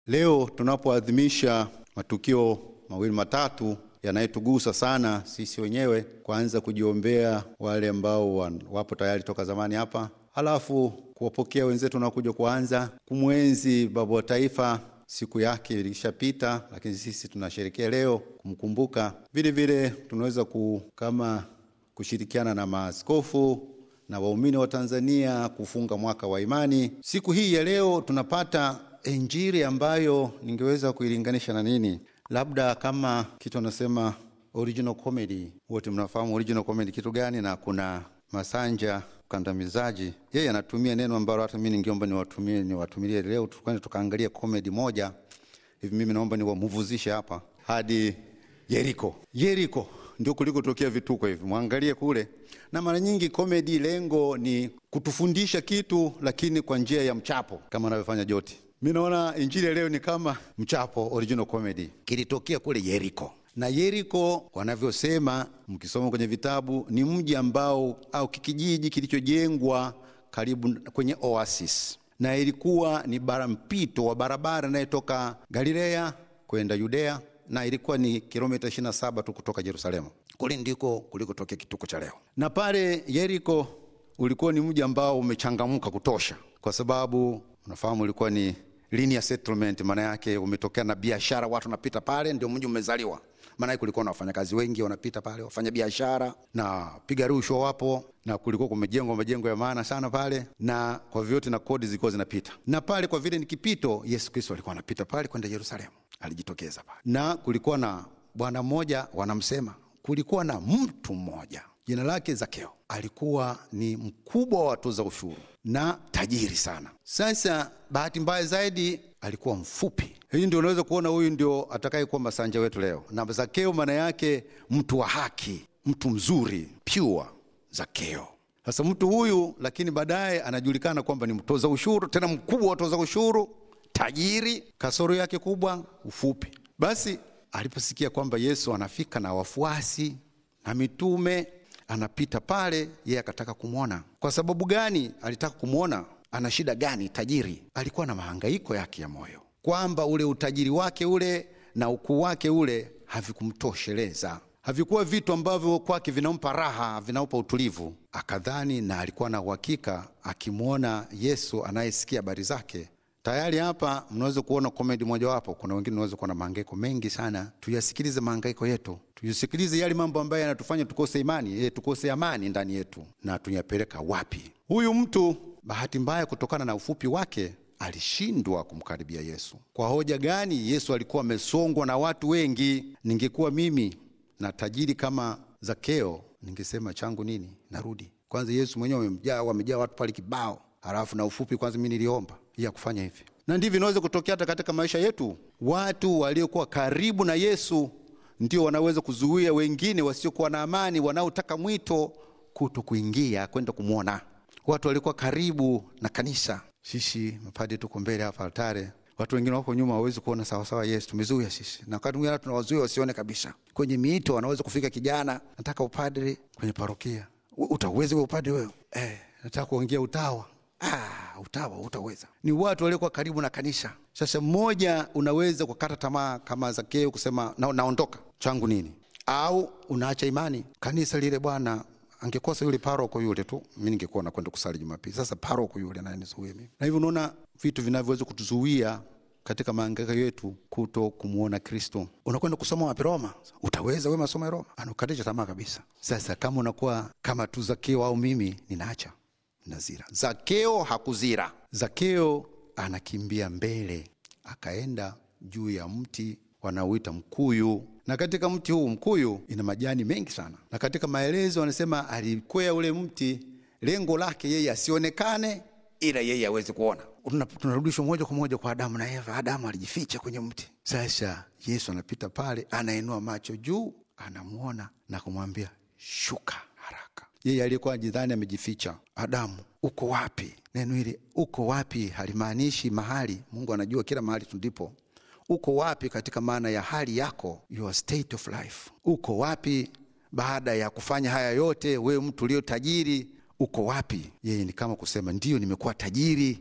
Leo tunapoadhimisha matukio mawili matatu yanayetugusa sana sisi wenyewe, kwanza kujiombea wale ambao wapo tayari toka zamani hapa, halafu kuwapokea wenzetu wanaokuja kuanza kumwenzi baba wa taifa. Siku yake ilishapita, lakini sisi tunasherekea leo kumkumbuka. Vile vile tunaweza ku, kama kushirikiana na maaskofu na waumini wa Tanzania kufunga mwaka wa imani. Siku hii ya leo tunapata Injili ambayo ningeweza kuilinganisha na nini? Labda kama kitu anasema original comedy. Wote mnafahamu original comedy kitu gani? Na kuna Masanja mkandamizaji, yeye anatumia neno ambalo hata mimi ningeomba niwatumie niwatumilie leo, tukane tukaangalia comedy moja hivi. Mimi naomba niwamuvuzishe hapa hadi Yeriko. Yeriko ndio kulikotokea vituko hivi, mwangalie kule. Na mara nyingi comedy lengo ni kutufundisha kitu, lakini kwa njia ya mchapo, kama anavyofanya Joti. Mi naona injili leo ni kama mchapo, original comedy. Kilitokea kule Yeriko, na Yeriko wanavyosema, mkisoma kwenye vitabu, ni mji ambao au kijiji kilichojengwa karibu kwenye oasis, na ilikuwa ni bara mpito wa barabara inayotoka Galilea kwenda Yudea, na ilikuwa ni kilomita 27 tu kutoka Yerusalemu. Kule ndiko kulikotokea kituko cha leo, na pale Yeriko ulikuwa ni mji ambao umechangamka kutosha, kwa sababu unafahamu ulikuwa ni linear settlement, maana yake umetokea na biashara, watu wanapita pale, ndio mji umezaliwa. Maana yake kulikuwa na wafanyakazi wengi wanapita pale, wafanya biashara na piga rushwa wapo, na kulikuwa kumejengwa majengo ya maana sana pale, na kwa vyote na kodi zilikuwa zinapita, na pale kwa vile ni kipito, Yesu Kristo alikuwa anapita pale kwenda Yerusalemu, alijitokeza pale, na kulikuwa na bwana mmoja wanamsema, kulikuwa na mtu mmoja jina lake Zakeo, alikuwa ni mkubwa wa watoza ushuru na tajiri sana. Sasa bahati mbaya zaidi alikuwa mfupi. Hii ndio unaweza kuona huyu ndio atakayekuwa masanja wetu leo. Na Zakeo maana yake mtu wa haki, mtu mzuri, pure Zakeo. Sasa mtu huyu, lakini baadaye anajulikana kwamba ni mtoza ushuru, tena mkubwa wa watoza ushuru, tajiri. Kasoro yake kubwa, ufupi. Basi aliposikia kwamba Yesu anafika na wafuasi na mitume anapita pale, yeye akataka kumwona. Kwa sababu gani alitaka kumwona? Ana shida gani? Tajiri alikuwa na mahangaiko yake ya moyo, kwamba ule utajiri wake ule na ukuu wake ule havikumtosheleza, havikuwa vitu ambavyo kwake vinampa raha, vinampa utulivu. Akadhani na alikuwa na uhakika akimwona Yesu anayesikia habari zake tayari hapa mnaweza kuona komedi mojawapo. Kuna wengine unaweza kuona mahangaiko mengi sana. Tuyasikilize mahangaiko yetu, tuyasikilize yale mambo ambayo yanatufanya tukose imani, e, tukose amani ndani yetu, na tuyapeleka wapi? Huyu mtu bahati mbaya, kutokana na ufupi wake, alishindwa kumkaribia Yesu. Kwa hoja gani? Yesu alikuwa amesongwa na watu wengi. Ningekuwa mimi na tajiri kama Zakeo, ningesema changu nini, narudi kwanza. Yesu mwenyewe wamejaa, wamejaa watu pale kibao, halafu na ufupi kwanza, mi niliomba ya kufanya hivi na ndivyo inaweza kutokea hata katika maisha yetu. Watu waliokuwa karibu na Yesu ndio wanaweza kuzuia wengine wasiokuwa na amani, wanaotaka mwito kuto kuingia kwenda kumwona. Watu waliokuwa karibu na kanisa, sisi mapadi tuko mbele hapa altare, watu wengine wako nyuma, hawawezi kuona sawasawa Yesu. Tumezuia sisi, na wakati mwingine tunawazuia wasione kabisa. Kwenye miito wanaweza kufika, kijana, nataka upadri kwenye parokia. Utawezi we upadri wewe? Eh, nataka kuingia utawa Ah, utawa utaweza. Ni watu waliokuwa karibu na kanisa. Sasa mmoja unaweza kukata tamaa kama Zakeo kusema na, naondoka changu nini, au unaacha imani kanisa lile. Bwana angekosa yule paroko yule tu, mi ningekuwa nakwenda kusali Jumapili. Sasa paroko yule ananizuia mimi, na hivyo unaona vitu vinavyoweza kutuzuia katika maangaiko yetu kuto kumwona Kristo. Unakwenda kusoma wapi? Roma. Utaweza we masomo ya Roma? Anakukatisha tamaa kabisa. Sasa kama unakuwa kama tu Zakeo au mimi, ninaacha nazira. Zakeo hakuzira. Zakeo anakimbia mbele, akaenda juu ya mti wanaoita mkuyu, na katika mti huu mkuyu ina majani mengi sana, na katika maelezo wanasema alikwea ule mti, lengo lake yeye asionekane, ila yeye aweze kuona. Tunarudishwa moja kwa moja kwa Adamu na Eva. Adamu alijificha kwenye mti. Sasa Yesu anapita pale, anainua macho juu, anamwona na kumwambia shuka haraka. Yeye aliyekuwa jidhani amejificha, Adamu uko wapi? Neno hili uko wapi halimaanishi mahali. Mungu anajua kila mahali tulipo. Uko wapi katika maana ya hali yako, your state of life. Uko wapi baada ya kufanya haya yote? Wewe mtu ulio tajiri, uko wapi? Yeye ni kama kusema ndiyo, nimekuwa tajiri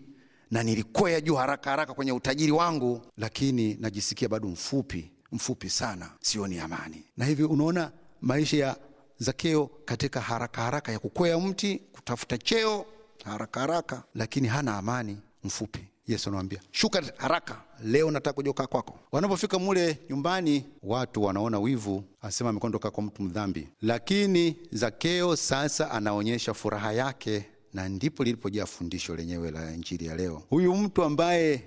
na nilikwea juu haraka haraka kwenye utajiri wangu, lakini najisikia bado mfupi mfupi sana, sioni amani. Na hivyo unaona maisha ya Zakeo katika haraka haraka ya kukwea mti kutafuta cheo haraka haraka, lakini hana amani, mfupi. Yesu anamwambia shuka haraka, leo nataka kuja kukaa kwako. Wanapofika mule nyumbani, watu wanaona wivu, asema amekwenda kukaa kwa mtu mdhambi, lakini Zakeo sasa anaonyesha furaha yake, na ndipo lilipojaa fundisho lenyewe la injili ya leo. Huyu mtu ambaye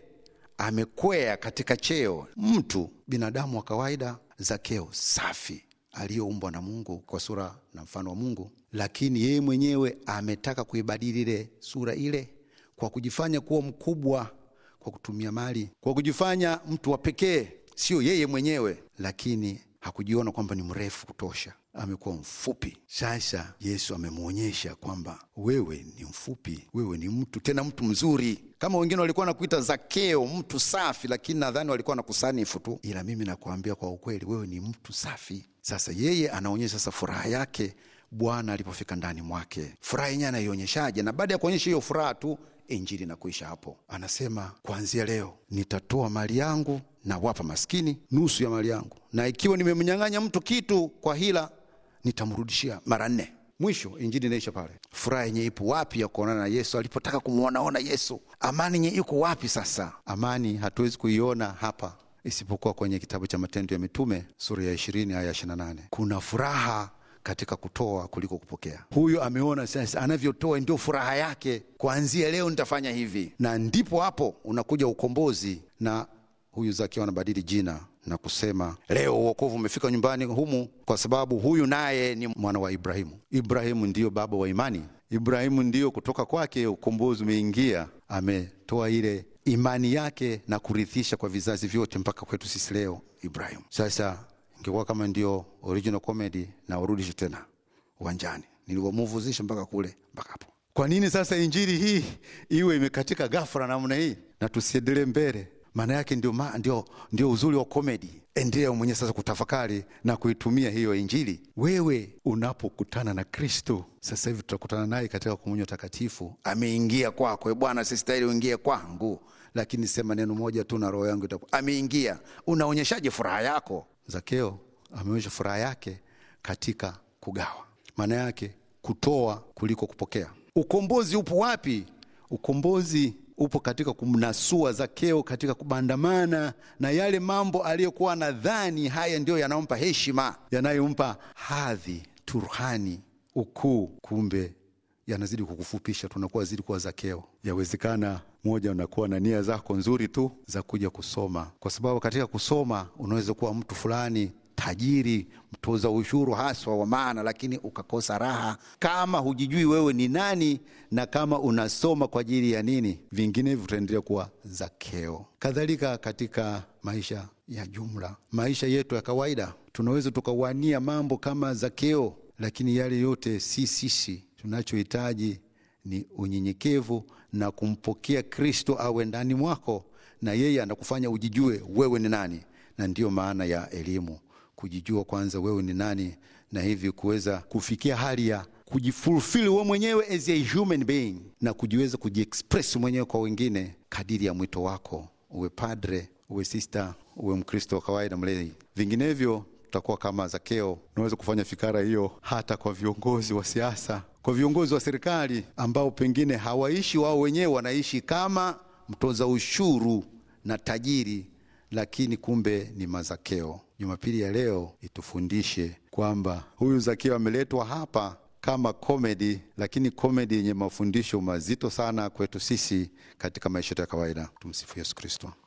amekwea katika cheo, mtu binadamu wa kawaida, Zakeo safi aliyoumbwa na Mungu kwa sura na mfano wa Mungu, lakini yeye mwenyewe ametaka kuibadili ile sura ile kwa kujifanya kuwa mkubwa, kwa kutumia mali, kwa kujifanya mtu wa pekee, sio yeye mwenyewe, lakini hakujiona kwamba ni mrefu kutosha, amekuwa mfupi. Sasa Yesu amemwonyesha kwamba wewe ni mfupi, wewe ni mtu tena mtu mzuri. Kama wengine walikuwa nakuita Zakeo, mtu safi, lakini nadhani walikuwa nakusanifu tu, ila mimi nakuambia kwa ukweli, wewe ni mtu safi. Sasa yeye anaonyesha sasa furaha yake Bwana alipofika ndani mwake. Furaha yenyewe anaionyeshaje? Na baada ya kuonyesha hiyo furaha tu injili na kuisha hapo, anasema kuanzia leo nitatoa mali yangu na wapa maskini nusu ya mali yangu, na ikiwa nimemnyang'anya mtu kitu kwa hila nitamrudishia mara nne. Mwisho injili inaisha pale. Furaha yenye ipo wapi ya kuonana na Yesu? Alipotaka kumwonaona Yesu, amani yenye iko wapi? Sasa amani hatuwezi kuiona hapa isipokuwa kwenye kitabu cha Matendo ya Mitume sura ya ishirini aya ishirini na nane. Kuna furaha katika kutoa kuliko kupokea. Huyo ameona sasa anavyotoa ndio furaha yake. Kuanzia leo nitafanya hivi, na ndipo hapo unakuja ukombozi, na huyu Zakeo anabadili jina na kusema leo uokovu umefika nyumbani humu, kwa sababu huyu naye ni mwana wa Ibrahimu. Ibrahimu ndiyo baba wa imani. Ibrahimu ndiyo kutoka kwake ukombozi umeingia. Ametoa ile imani yake na kurithisha kwa vizazi vyote mpaka kwetu sisi leo Ibrahimu. Sasa ingekuwa kama ndio original comedy na warudishe tena uwanjani, niliwamuvuzisha mpaka kule mpaka hapo. Kwa nini sasa injili hii iwe imekatika ghafla namna hii na tusiendelee mbele? Maana yake ndio, ma, ndio, ndio uzuri wa komedi. Endelea mwenyewe sasa kutafakari na kuitumia hiyo injili. Wewe unapokutana na Kristo sasa hivi, tutakutana naye katika komunyo takatifu. Ameingia kwako, e Bwana, sistahili uingie kwangu, lakini sema neno moja tu na roho yangu itakuwa ameingia. Unaonyeshaje furaha yako? Zakeo ameonyesha furaha yake katika kugawa, maana yake kutoa kuliko kupokea. Ukombozi upo wapi? Ukombozi upo katika kumnasua Zakeo katika kubandamana na yale mambo aliyokuwa nadhani haya ndiyo yanayompa heshima, yanayompa hadhi, turhani, ukuu, kumbe yanazidi kukufupisha, tunakuwa zidi kuwa Zakeo. Yawezekana moja, unakuwa na nia zako nzuri tu za kuja kusoma, kwa sababu katika kusoma unaweza kuwa mtu fulani tajiri, mtoza ushuru haswa wa maana, lakini ukakosa raha kama hujijui wewe ni nani na kama unasoma kwa ajili ya nini. Vinginevyo utaendelea kuwa Zakeo. Kadhalika katika maisha ya jumla, maisha yetu ya kawaida, tunaweza tukawania mambo kama Zakeo, lakini yale yote si sisi. Tunachohitaji ni unyenyekevu na kumpokea Kristo awe ndani mwako, na yeye anakufanya ujijue wewe ni nani, na ndiyo maana ya elimu kujijua kwanza wewe ni nani, na hivi kuweza kufikia hali ya kujifulfill wewe mwenyewe as a human being na kujiweza kujiexpress mwenyewe kwa wengine kadiri ya mwito wako, uwe padre, uwe sister, uwe Mkristo wa kawaida mlei. Vinginevyo tutakuwa kama Zakeo. Unaweza kufanya fikara hiyo hata kwa viongozi wa siasa, kwa viongozi wa serikali ambao pengine hawaishi wao wenyewe, wanaishi kama mtoza ushuru na tajiri, lakini kumbe ni mazakeo. Jumapili ya leo itufundishe kwamba huyu Zakeo ameletwa hapa kama komedi, lakini komedi yenye mafundisho mazito sana kwetu sisi katika maisha yetu ya kawaida. Tumsifu Yesu Kristo.